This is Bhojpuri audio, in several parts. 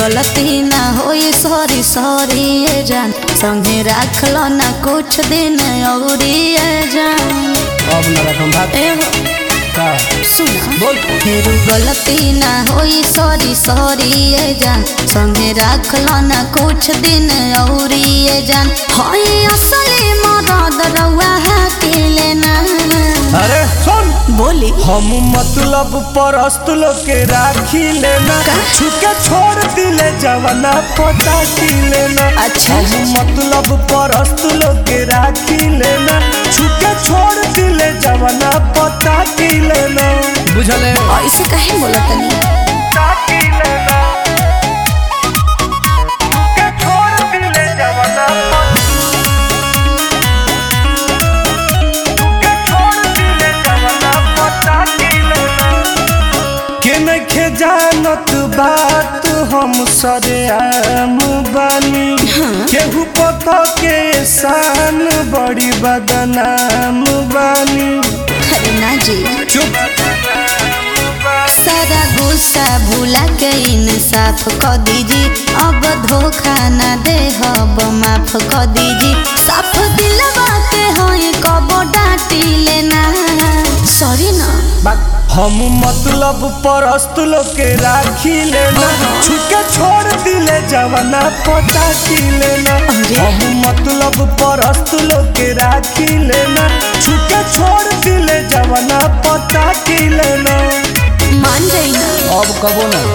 गलती ना होई सॉरी सॉरी ए जान संगे राख लो ना कुछ दिन औरी ए जान अब न रकम भाग ए हो का सुना बोल फिर गलती ना होई सॉरी सॉरी ए जान संगे राख लो ना कुछ दिन औरी ए जान होई असली मदद रउआ के लेना अरे सुन बोली हम मतलब परस्त लोग के राखी लेना का? छुके छोड़ दिले जवाना पता की लेना अच्छा। हम मतलब परस्त लोग के राखी लेना छुके छोड़ दिले जवाना पता की लेना बुझले ऐसे काहे बोलत तनी छोड़ दिले जवाना के नखे जानत बात हम सरेआम बानी केहू पता के शान बड़ी बदनाम बानी अरे ना जी चुप सारा गुस्सा भूला के इंसाफ क दीजी अब धोखा ना दे हब माफ क दीजी साफ दिलवा के होई कबो डांटी लेना सॉरी ना हम मतलब परस्त लोग के राखी लेना छुके छोड़ दिले जवाना पता की लेना अरे। हम मतलब परस्त लोग के राखी लेना छुके छोड़ दिले जवाना पता की लेना मान जाई ना अब कबो ना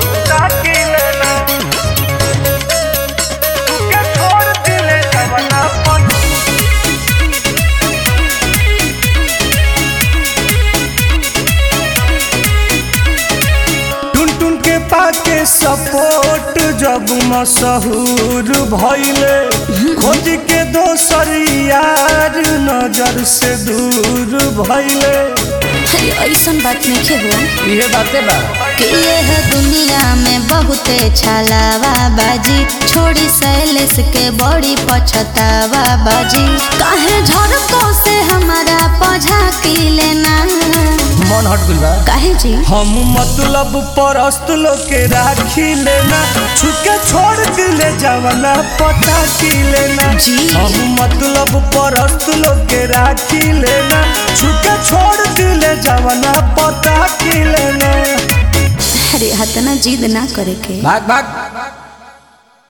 टुन टुन के पाके सपोर्ट जब मशहूर भइले खोज के दोसर यार नजर से दूर भइले अरे ऐसन बात नहीं हो ये बातें बा कि यह दुनिया में बहुते छलावा बाजी छोड़ी सैलेस के बड़ी पछतावा बाजी काहे झड़को से हमारा पझा की लेना मन हट गइल बा काहे जी हम मतलब परस्त लोग के राखी लेना छुके छोड़ दिले जवाना पता की लेना जी। हम मतलब परस्त लोग के राखी लेना छुके छोड़ दिले जवाना पता की लेना अरे हतना जिद ना करे के भाग भाग